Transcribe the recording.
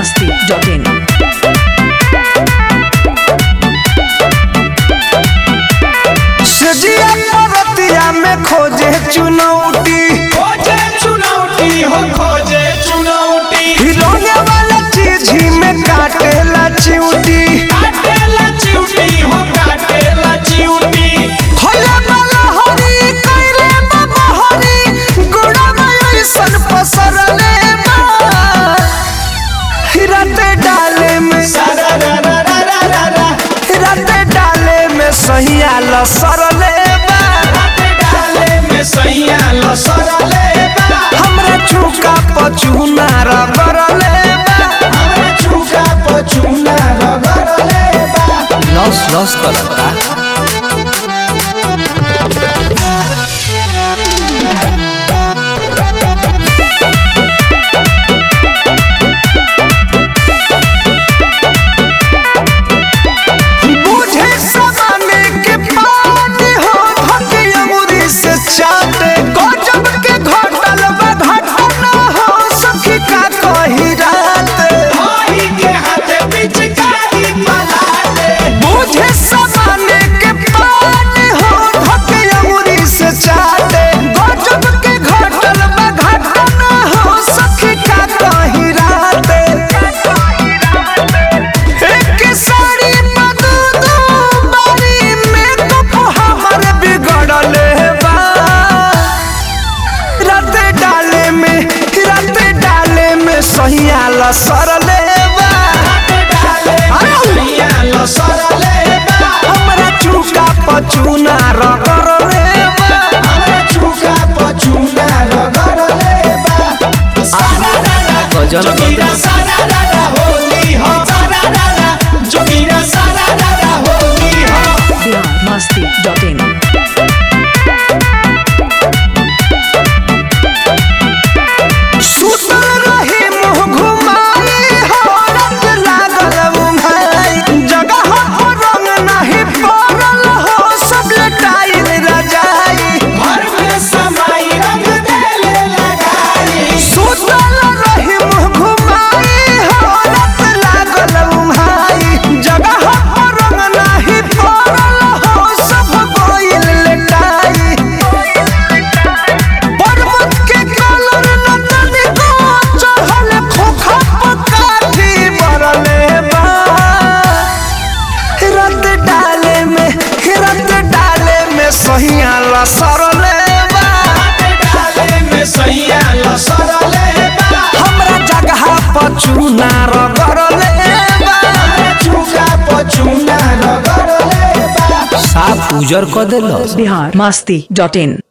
masti.in. सजिया परतिया में खोजे चुनौती खोजे चुनौती हो खोजे चुनौती हिलौने वाला चीज ही में काटेला चिउटी काटेला चिउटी हो काटेला चिउटी होला वाला हरी कइले बाबा हरी गुड़ा में ऐसन पसरले बा हिरते डाले में सारा रा रा रा रा रा रा हिरते डाले में सहिया लसरले बा राते डाले में सैया लसरले बा हमरा चुका पचुना रगरले बा हमरे चुका पचुना रगड़ले बा लस लस करता बुझे समाने के पानी हो धके अंगूरी से चाटे गजब के घटल बा घटना हो सखी का कही रात भाई के हाथे पिचकारी पलाटे बुझे समाने के पानी हो धके अंगूरी से चाटे गजब के घटल बा घटना हो सखी का कही रात एक साड़ी बदू दू बारी में तो हमर बिगड़ले बा रात डाले में रात डाले में सहिया लसरले बा राते डाले में सैया लसरले बा हमरा चुका पचुना रगरले बा हमरे चुका पचुना रगड़ले बा सारा रा रा गजल जोगिरा सारा रा रा होली हो सारा रा रा जोगिरा सारा रा रा होली हो Bihar masti.in. सुतल रही मुँह घुमाई हो रात लागल उन्हाई जगह हो रंग नहीं पड़ल हो सब लटाई रजाई घर में समाई रंग देले लगाई सुतल रही मुँह घुमाई हो रात लागल उन्हाई जगह हो रंग नहीं पड़ल हो सब गोइल लटाई पर्वत के कलर नतनी को चढ़ल खोखा पकाठी बरले बा रत डाले में रत डाले में सहिया लसरले बा राते डाले में सैया लसरले बा हमरा जगह पचुना रगरले बा हमरे चुका पचुना रगड़ले बा साफ उजर क देलस Bihar masti.in.